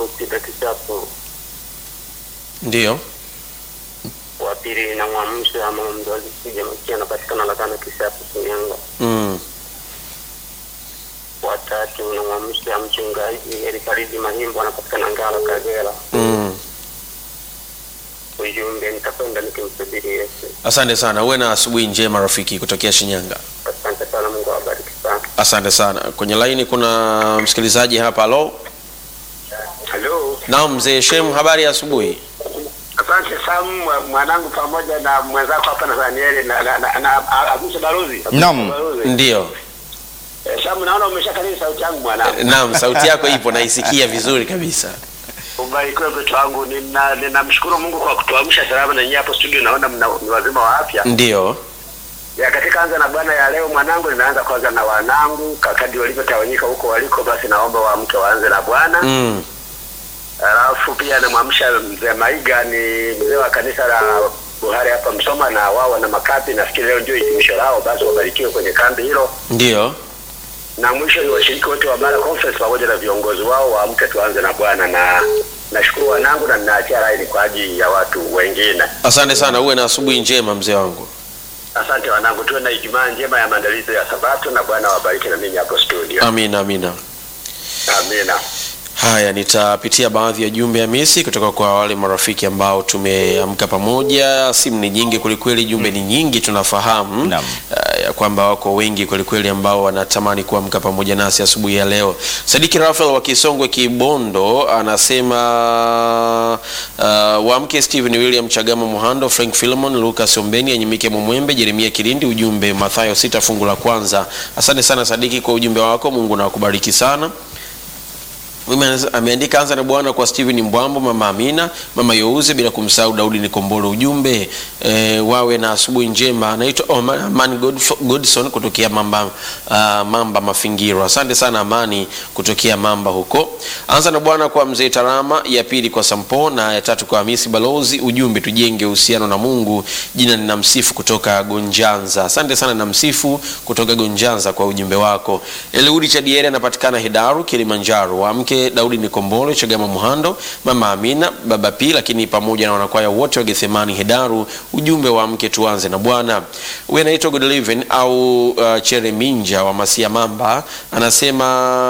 Sosita Kisapu. Ndiyo. Wa pili namwamsha mama mzazi Sija Makia anapatikana Lakana Kisapu Shinyanga. Mm. Wa tatu namwamsha mchungaji Elifaridi Mahimbo anapatikana Ngara Kagera. Mm. Ujumbe nitakwenda nikimsubiri Yesu. Asante sana, uwe na asubuhi njema rafiki kutokea Shinyanga. Asante sana, Mungu awabariki sana. Asante sana. Kwenye laini kuna msikilizaji hapa. Halo, Halo. naam mzee Shem, habari ya asubuhi? Asante Sam, mwanangu pamoja na mwenzako hapa na Danieli na na na, na Abusa Baruzi. Naam. Baruzi. Ndiyo. Eh, Sam, naona umeshakariri sauti yangu mwanangu. Naam, sauti yako ipo, naisikia vizuri kabisa. Ubarikiwe mtoto wangu. Nina ninamshukuru Mungu kwa kutuamsha salama na nyinyi hapo studio, naona mna ni wazima wa afya. Ndiyo. Ya katika anza na Bwana ya leo mwanangu, ninaanza kwanza na wanangu kakadi walivyotawanyika huko waliko, basi naomba waamke waanze na Bwana. Mm. Alafu pia namwamsha mzee Maiga, ni mzee wa kanisa la Buhari hapa Msoma, na wao wana makapi, nafikiri leo ndio hitimisho lao, basi wabarikiwe kwenye kambi hilo. Ndiyo. Na mwisho ni washiriki wote wa Mara Conference pamoja na viongozi wao, waamke tuanze na Bwana, na nashukuru wanangu na ninaachia laini kwa ajili ya watu wengine. Asante sana, uwe na asubuhi njema mzee wangu. Asante wanangu, tuwe na Ijumaa njema ya maandalizi ya Sabato, na Bwana wabariki na mimi hapo studio. Amina, amina. Amina. Haya, nitapitia baadhi ya jumbe ya misi kutoka kwa wale marafiki ambao tumeamka pamoja. Simu ni nyingi kwelikweli, jumbe ni nyingi, tunafahamu Naam. uh, ya kwamba wako wengi kwelikweli ambao wanatamani kuamka pamoja nasi asubuhi ya leo. Sadiki Rafael wa Kisongwe Kibondo anasema uh, waamke Stephen William Chagama Muhando, Frank Philemon, Lucas Ombeni, Anyimike Mumwembe, Jeremia Kilindi. Ujumbe Mathayo sita fungu la kwanza. Asante sana Sadiki kwa ujumbe wako, Mungu na akubariki sana. Mimi anasema- ameandika anza na Bwana kwa Steven Mbwambo, mama Amina, mama Youze, bila kumsahau Daudi Nikombolo. Ujumbe e, wawe na asubuhi njema. Anaitwa Oman Amani Godf- Godson kutokea Mamba, uh, Mamba Mafingiro. Asante sana Amani kutokea Mamba huko. Anza na Bwana kwa mzee Tarama, ya pili kwa Sampo na ya tatu kwa Hamisi Balozi. Ujumbe tujenge uhusiano na Mungu. Jina ni Namsifu kutoka Gonjanza. Asante sana Namsifu kutoka Gonjanza kwa ujumbe wako. Eliudi Chadiere anapatikana Hedaru, Kilimanjaro. Waamke Daudi Nikombolo, Chagama Muhando, Mama Amina, Baba P, lakini pamoja na wanakwaya wote wa Gethsemani Hedaru. Ujumbe wa mke tuanze na Bwana. Huyu anaitwa Godliven au uh, Chere Minja wa Masia Mamba anasema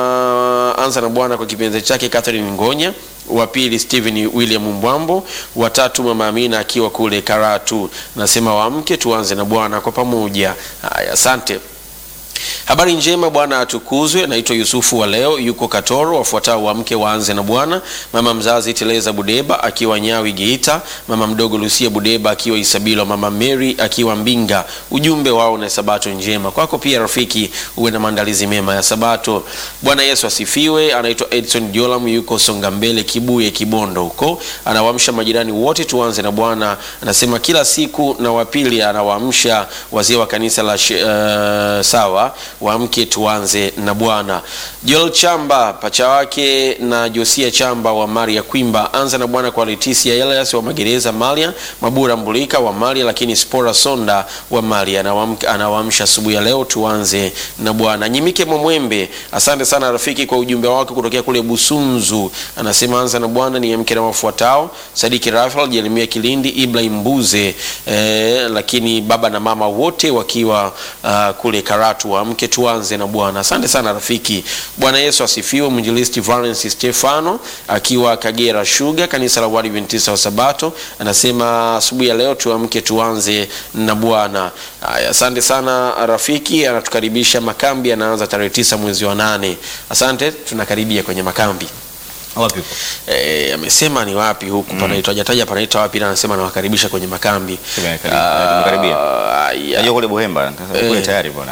anza na Bwana kwa kipenzi chake Catherine Ngonya wa pili Stephen William Mbwambo, wa tatu Mama Amina akiwa kule Karatu. Nasema waamke tuanze na Bwana kwa pamoja. Haya, asante. Habari njema, Bwana atukuzwe. Naitwa Yusufu wa leo, yuko Katoro. Wafuatao wamke waanze na Bwana: mama mzazi Teleza Budeba akiwa Nyawi Geita, mama mdogo Lucia Budeba akiwa Isabilo, mama Mary akiwa Mbinga. Ujumbe wao na sabato njema kwako pia rafiki, uwe na maandalizi mema ya Sabato. Bwana Yesu asifiwe. Anaitwa Edson Jolam, yuko Songa Mbele, Kibuye, Kibondo huko. Anawaamsha majirani wote, tuanze na Bwana. Anasema kila siku na wapili anawaamsha wazee wa kanisa la shi- eh, sawa waamke tuanze na Bwana. Joel Chamba pacha wake na Josia Chamba wa Maria Kwimba, anza na Bwana kwa Leticia Elias wa Magereza Malia, Mabura Mbulika wa Malia, lakini Spora Sonda wa Malia Anawamka- anawaamsha asubuhi ya leo, tuanze na Bwana. Nyimike Mwembe, asante sana rafiki kwa ujumbe wako kutokea kule Busunzu. Anasema anza na Bwana ni mke na wafuatao Sadiki Rafael, Jeremia Kilindi, Ibrahim Mbuze eh, lakini baba na mama wote wakiwa uh, kule Karatu waamke tuanze na Bwana. Asante sana rafiki. Bwana Yesu asifiwe. Mwinjilisti Valens Stefano akiwa Kagera Sugar, kanisa la Waadventista wa Sabato, anasema asubuhi ya leo tuamke tuanze na Bwana. Haya, asante sana rafiki, anatukaribisha makambi, anaanza tarehe tisa mwezi wa nane. Asante, tunakaribia kwenye makambi. Wapi upo? Eh, amesema ni wapi huku panaitwa hajataja panaitwa wapi, ila anasema anawakaribisha kwenye makambi. Tumekaribia- Ah, tumekaribia. ya. Najua kule Buhemba, nikasema kule Eh. tayari bwana.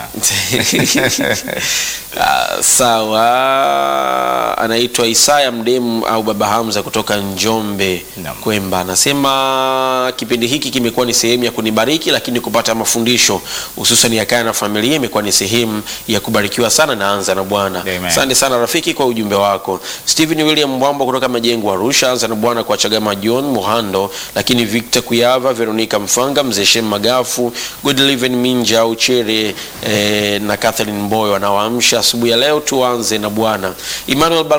Ah, sawa anaitwa Isaya Mdemu au Baba Hamza kutoka Njombe Naam. Kwemba anasema kipindi hiki kimekuwa ni sehemu ya kunibariki lakini kupata mafundisho hususan ya kaya na familia imekuwa ni sehemu ya kubarikiwa sana naanza na Bwana Amen. asante sana rafiki kwa ujumbe wako Stephen William Mbwambo kutoka Majengo Arusha anza na Bwana kwa Chagama John Muhando lakini Victor Kuyava Veronica Mfanga Mzee Shem Magafu Godliven Minja Uchere eh, na Catherine Mboyo anawaamsha asubuhi ya leo tuanze na Bwana Emmanuel